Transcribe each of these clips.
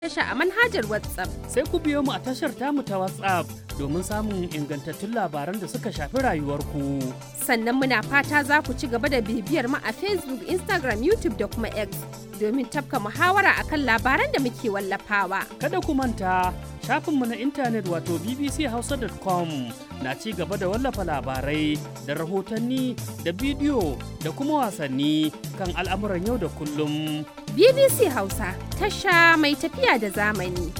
tasha a manhajar WhatsApp. Sai ku biyo mu a tashar tamu ta WhatsApp domin samun ingantattun labaran da suka shafi rayuwarku. Sannan muna fata za ku ci gaba da bibiyar mu a Facebook, Instagram, YouTube da kuma X domin tafka muhawara akan labaran da muke wallafawa. Kada ku manta shafinmu na intanet wato bbchausa.com na ci gaba da wallafa labarai da rahotanni da bidiyo da kuma wasanni kan al'amuran yau da kullum. BBC Hausa, tasha mai tafiya da zamani.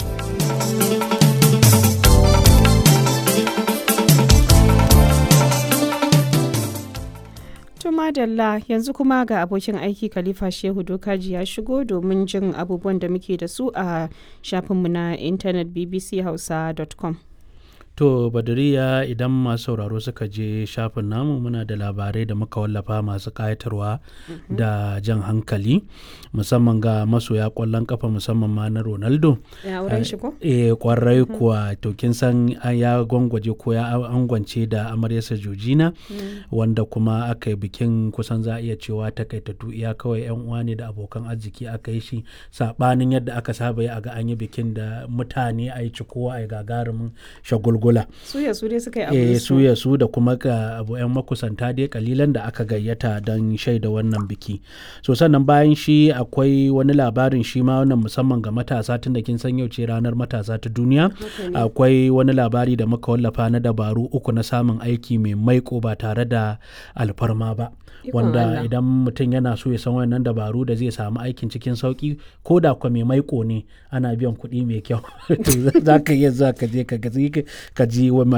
To madalla yanzu kuma ga abokin aiki Khalifa Shehu Dokaji ya shigo domin jin abubuwan da muke da su a shafinmu na intanet bbchausa.com. To Badariya idan masu sauraro suka je shafin namu muna da labarai da muka wallafa masu ƙayatarwa da jan hankali musamman ga masoya ƙwallon kafa musamman ma na Ronaldo. Ya wurin shi ko? Eh kwarai kuwa to kin san an ya gwangwaje ko ya angwance da amaryarsa Jojina wanda kuma aka yi bikin kusan za a iya cewa takaitattu iya kawai yan uwa ne da abokan arziki aka yi shi sabanin yadda aka saba yi a ga an yi bikin da mutane a yi cikowa a yi gagarumin shagulgula. Su ya su dai suka yi abu Eh da su ya su da kuma ga abu yan makusanta dai kalilan da aka gayyata don shaida wannan biki. So sannan bayan shi akwai wani labarin shi ma wannan musamman ga matasa tunda kin san yau ce ranar matasa ta duniya. Akwai wani labari da muka wallafa na dabaru uku na samun aiki mai maiko ba tare da alfarma ba. Ikon Wanda Allah. idan mutum yana so ya san wannan dabaru da zai samu aikin cikin sauki ko da kwa mai maiko ne ana biyan kuɗi mai kyau. To za ka iya za ka je ka ga- ka ji wa